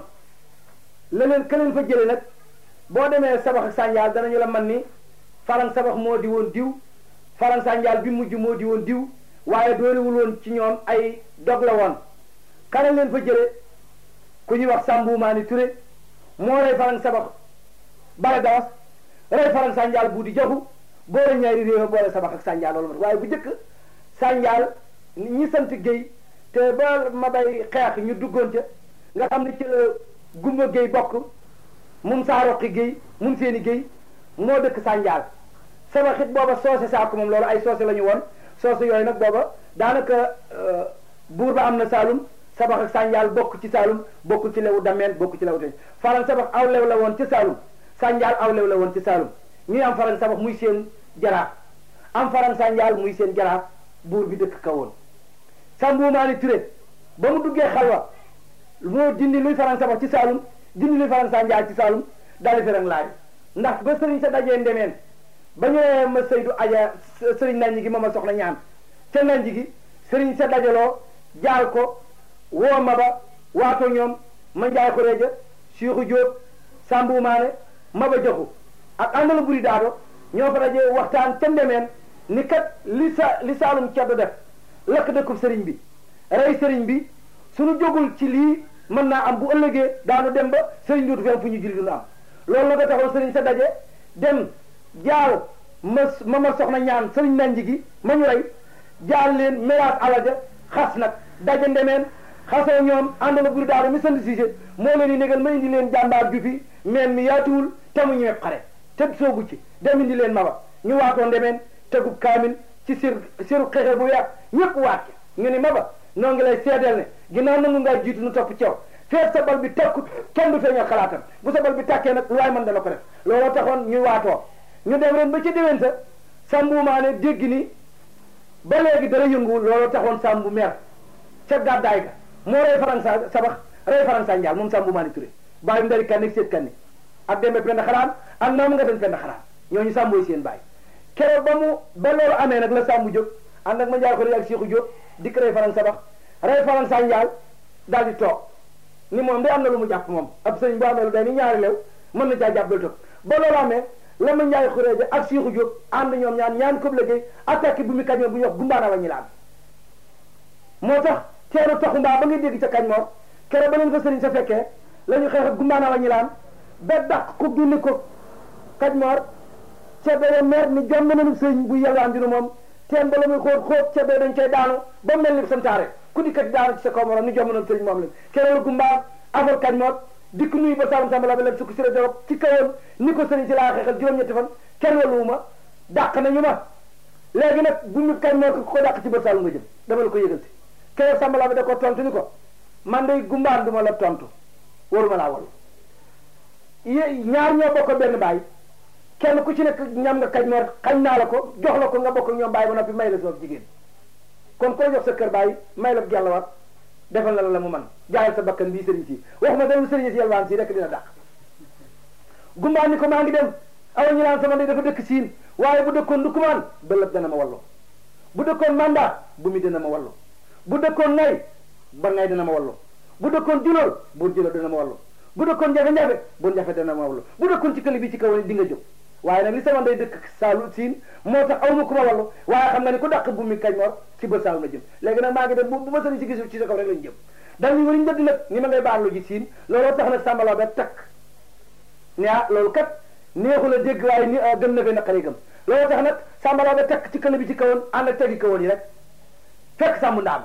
leneen ka leen fa jële nag boo demee sabax ak sànjaal danañu la man ni farang sabax moo di woon diw farang sànjaal bi mujj moo di woon diw waaye doolewul woon ci ñoom ay dog la woon kana leen fa jële ku ñuy wax Samboumaani Touré moo rey farang sabax bara gawas rey farang sànjaal bu di joxu boole ñaari réew boole sabax ak sànjaal loolu waaye bu njëkk sànjaal ñi sant Géy te ba ma bay xeex ñu duggoon ca nga xam ne ci la gumba Géy bokk mum saa roqi Géy mum seeni Géy moo dëkk sànjaal sabax it booba soose saako moom loolu ay soose la ñu woon soose yooyu nag booba daanaka buur ba am na Saalum sabax ak sànjaal bokk ci Saalum bokk ci lewu dameen bokk ci lewu te faran sabax aw lew la woon ci Saalum sànjaal aw lew la woon ci Saalum ñuy am faran sabax muy seen jaraaf am faran sànjaal muy seen jaraaf buur bi dëkk ka woon Samboumaani Touré ba mu duggee xalwa moo dindi luy faran sabax ci Saalum dindi luy faran sànjaal ci Saalum daal di laaj ndax ba sëriñ sa dajee ndemeen ba ñëwee ma Seydou Aja sëriñ nanji gi ma ma soxla ñaan ca nanji gi sëriñ sa dajaloo jaal ko woo ma ba waatoo ñoom ma njaay ko reeja Cheikhou Diop Samboumaane ma ba joxu ak àndala buri daado ñoo fa dajee waxtaan ca ndemeen ni kat li sa li saalum ceddo def lakk dëkkub sëriñ bi rey sëriñ bi suñu jógul ci lii mën naa am bu ëllëgee daanu dem ba sëriñ dootu fenn fu ñu julli duna am loolu la ko taxoon sëriñ sa daje dem jaal ma ma ma soxna ñaan sëriñ nanji gi ma ñu rey jaal leen mélaas alaja xas nag daje ndemeen xasoo ñoom àndala buri daado mi sant siise moo leen di négal ma indi leen jàmbaar ju fi meen mi yaatuwul te mu ñëwee xare te soogu ci dem indi leen maba ñu waatoo ndemeen tegub kaamin ci sir siru xexe bu weex ñëpp waat ñu ni ma ba noo ngi lay seedeel ne ginnaaw nangu ngaa jiitu nu topp ceew feet sa bal bi takkut kenn du feeñal xalaatam bu sa bal bi tàkkee nag lu waay mën dana ko def looloo taxoon ñuy waatoo ñu dem ren ba ci déwén sa sàmbumaane dégg ni ba léegi dara yëngu looloo taxoon sàmbu mer ca gàddaay ga moo rey faransa sabax rey faransa njaal moom sàmbumaane Touré bàyyi ndari kan ak seet kan ni ak dembe penda xaraan ak maamu nga den penda xaraan ñooñu sàmbooy seen bàyyi keroog ba mu ba loolu amee nag la sàmbu jóg ànd ak ma njaal ko rek ak Seexu Jóob dikk rey faransa sabax rey faransa njaal daal di toog ni moom de am na lu mu jàpp moom ab sëriñ bu amee lu day ni ñaari leew mën na caa jàpp dal toog ba loolu amee la ma njaay xuréeja ak Seexu Jóob ànd ñoom ñaan ñaan ko liggéey attaque bu mu kañ bu ñu wax gumbaana wa ñi laan moo tax teenu taxu mbaa ba ngay dégg ca kañ moor kere ba leen fa sëriñ sa fekkee la ñu xeex ak gumbaana wa ñi laan ba dàq ko génne ko kañ moor ca bee mer ni jom nañu sëriñ bu yelwaan dinu moom teen ba la muy xóot xóot ca bee dañ cay daanu ba mel ni santaare ku dikkat daanu ci sa kaw morom ni jom nañu sëriñ moom leen kere la gumbaa afal kañ moor dikk nuyu ba saalum samba la ba leen sukk si la ci kawoon ni ko sëriñ si laa xeexal juróom-ñetti fan kenn waluwuma dàq nañu ma léegi nag bu ñu kañ moo ko dàq ci bët saalum nga jëm dama la ko yëgal si keroog samba la ba da ko tontu ni ko man day gumbaan du ma la tontu waruma laa wal ñaar ñoo bokk benn baay kenn ku ci nekk ñam nga kañ moor xañ naa la ko jox la ko nga bokk ñoom baay ba noppi may la soob jigéen kon ko jox sa kër baay may la gellawat defal na la la mu man jaayal sa bakkan bii sëriñ si waxuma dara sëriñ si yalwaan si rek dina dàq gumbaan ni ko maa ngi dem awa ñu naan sama ndey dafa dëkk siin waaye bu dëkkoon ndukumaan bëlëb dana ma wallo bu dëkkoon mandat bu mi dana ma wallo bu dëkkoon ngay ba ngay dana ma wallo bu dëkkoon julool buur julool dana ma wallo bu dëkkoon jafe-jafe buur jafe dana ma wallo bu dëkkoon ci këli bi ci kaw ni di nga jóg waaye nag li sama ndey dëkk saalu siin moo tax aw ma ku ma wallu waaye xam nga ni ku dàq bu mi kañ moor ci ba saalu na jëm léegi nag maa ngi dem bu ma sëriñ si gisul ci sa kaw rek lañu jëm dañuy wariñ dëdd nag ni ma ngay baalu ji siin looloo tax nag sàmbaloo ba takk ne ah loolu kat neexul a dégg waaye ni gën na fee naqari gëm looloo tax nag sàmbaloo ba takk ci kële bi ci kawoon ànd ak tegi kawoon yi rek fekk sàmbu ndaam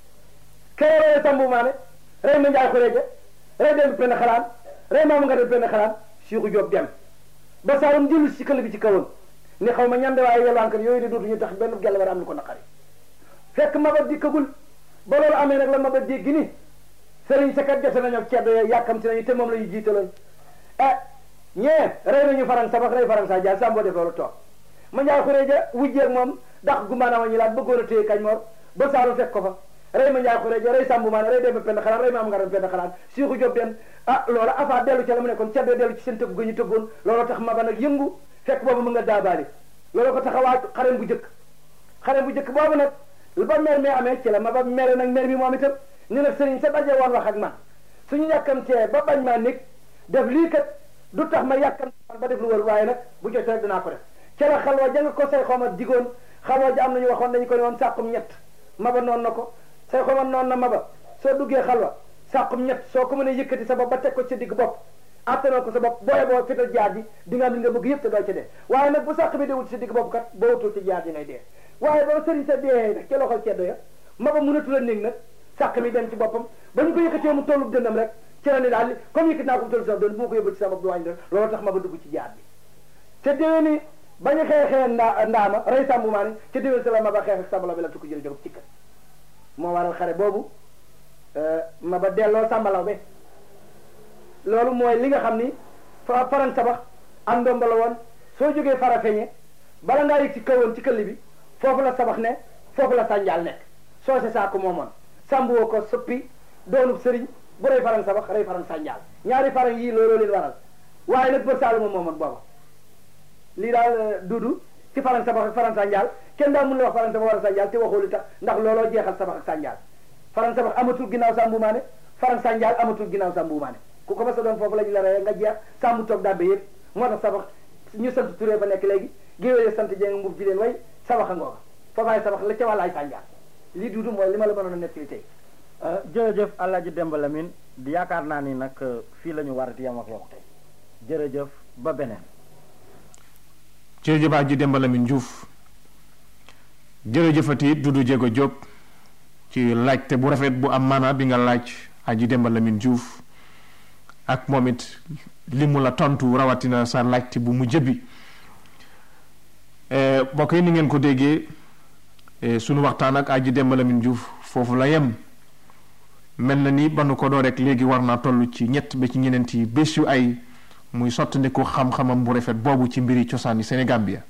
kere rey sàmbu maane rey ma njaay xureeja rey dem benn xalaan rey maamu nga dem benn xalaan Seexu Jóob dem ba saalum jëlu ci kële bi ci kawoon ni xaw ma ñande waaye yelwaankat yooyu de dootuñu tax benn gelle war am lu ko naqari fekk maba dikkagul ba loolu amee nag la maba dégg ni sëriñ sa kat jote nañu ak ceddo yooyu yàkkamti nañu te moom la ñu jiitaloon eh ñee rey nañu faran sabax rey faran sa jaal sàmboo def loolu toog ma njaay xureeja wujjeeg moom dax gumbaana wa ñu laat bëggoon a téye kañ moor ba saalum fekk ko fa rey ma njaay xureeja rey sàmbu maane rey dem penn xalaat rey ma am nga dem penn xalaat Seexu Jóob den ah loola afa dellu ca la mu nekkoon ceddo dellu ci seen tëgg ga ñu tëggoon looloo tax maba nag yëngu fekk boobu mu nga daabaali loolu ko taxawaat xarem bu jëkk xarem bu jëkk boobu nag ba mer mi amee ci la ma ba mere nag mer mi moom itam ni nag sëriñ sa daje woon wax ak man suñu yàkkamtee ba bañ maa nekk def lii kat du tax ma yàkkam ba def lu wër waaye nag bu jotee rek dinaa ko def ca la xalwa ja nga ko say xoma digoon xalwa ja am nañu waxoon dañu ko ne woon sàqum ñett maba noonu na ko say xoma noonu na maba soo duggee xalwa sàqum ñett soo ko mënee yëkkati sa bopp ba teg ko ci digg bopp attanoo ko sa bopp booye boo fital jaar ji di nga am li nga bëgg yëpp te doo ci dee waaye nag bu sàq bi dewul ci digg bopp kat boo wutul ci jaar ji ngay dee waaye ba sëriñ sa dee nag ca loxol ceddo ya maba mënatu la néeg nag sàq mi dem ci boppam ba ñu ko yëkkatee mu tollu dëndam rek ci la ni daal comme yëkkati naa ko mu tollu sa doon bu ma ko yóbbu ci sa bopp du wàññi dara loolu tax maba dugg ci jaar bi te déwé ni ba ñu xeexee ndaa ndaama rey sàmbu maa ni ca déwén sa la maba xeex ak sàmbala bi la tukko jël jóg ci kat moo waral xare boobu maba delloo sàmbalaw be loolu mooy li nga xam ni fa faran sabax am ndomba la woon soo jógee fara feñe bala ngaa yëg ci kawoon ci këll bi foofu la sabax ne foofu la sànjaal nekk soose saa ko moomoon sàmbuwoo ko soppi doonub sëriñ bu rey faran sabax rey faran sànjaal ñaari faran yii looloo leen waral waaye nag bër saaluma moomoon booba lii daal dudu ci faran sabax ak faran sànjaal kenn daal mun la wax faran sabax wala sànjaal te waxoo li tax ndax looloo jeexal sabax ak sànjaal faran sabax amatul ginnaaw sàmbumaane faran sànjaal amatul ginnaaw sàmbumaane ku ko masa doon foofu la ñu la reye nga jeex sàmm toog dabbe yëpp moo tax sabax ñu sant turee fa nekk léegi géwéle sant jeng mbub ji leen way sabax a ngooga foofaay sabax la ca wàllaay sànjaar lii duudu mooy li ma la mënoon a nettali tey jërëjëf Alaaji Demba Lamine di yaakaar naa ni nag fii la ñu war di yem ak yow tey jërëjëf ba beneen jërëjëf Aji Demba Lamine Diouf jërëjëfati Dudu Jéego Jóob ci laajte bu rafet bu am maana bi nga laaj Aji Demba Lamine Diouf ak moom it li mu la tontu rawatina sa laajte bu mu jëbbi mbokk yi ni ngeen ko déggee sunu waxtaan ak Aji Demba Lamine Diouf foofu la yem mel na ni ba nu ko doo rek léegi war naa toll ci ñett ba ci ñeneenti bés yu ay muy sottandiku xam-xamam bu rafet boobu ci mbiri cosaani Sénégambia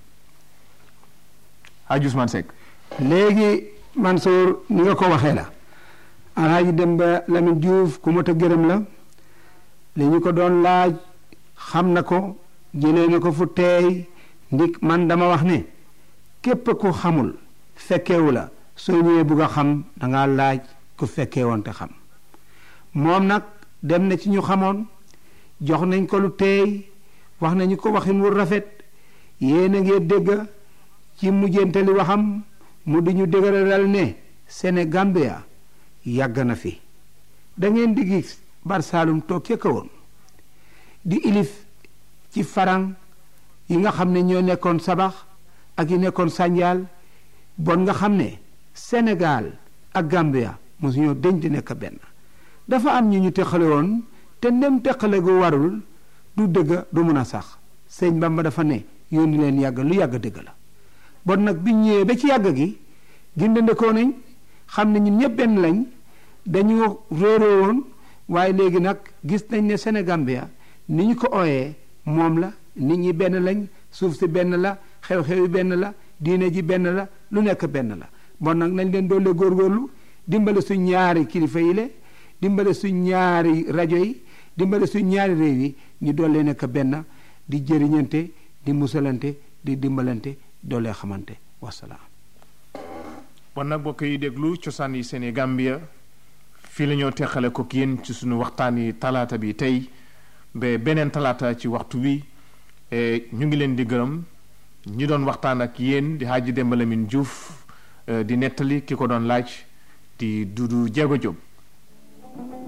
Haji Ousmane Seck léegi Mansour ni nga ko waxee la Alaaji Demba Lamine Diouf ku mot a gërëm la li ñu ko doon laaj xam na ko jëlee na ko fu teey ndik man dama wax ne képp ku xamul fekkewu la soo ñëwee bugg a xam danga laaj ku fekkee woon te xam moom nag dem na ci ñu xamoon jox nañ ko lu teey wax nañu ko waxin wu rafet yéen a ngi dégg ci mujjantali waxam mu di ñu dëgëralal ne Sénégambia yàgg na fi da ngeen di gis bar Saalum toog ca woon di ilif ci farang yi nga xam ne ñoo nekkoon sabax ak yi nekkoon sànjaal bon nga xam ne Sénégal ak Gambia mosu ñoo deñ di nekk benn dafa am ñu ñu teqale woon te ndem teqale gu warul du dëgg du mun a sax sëñ Bamba dafa ne yónni leen yàgg lu yàgg dëgg la bon nag bi ñëwee ba ci yàgg gi gindandekoo nañ xam ne ñun ñëpp benn lañ dañu réeroo woon waaye léegi nag gis nañ ne Sénégambia ni ñu ko ooyee moom la nit ñi benn lañ suuf si benn la xew-xew yi benn la diine ji benn la lu nekk benn la bon nag nañ leen doole góorgóorlu dimbale suñ ñaari kilifa yi le dimbale suñ ñaari rajo yi dimbale suñ ñaari réew yi ñu doole nekk benn di jëriñante di musalante di dimbalante doole xamante wasalaam. bon nag bokk yi déglu cosaan yi Sénégambia fii la ñoo teqale ko yéen ci suñu waxtaan yi talaata bi tey ba beneen talaata ci waxtu wi ñu ngi leen di gërëm ñi doon waxtaan ak yéen di Haji Demba Lamine Diouf di nettali ki ko doon laaj di Dudu Jéego Jóob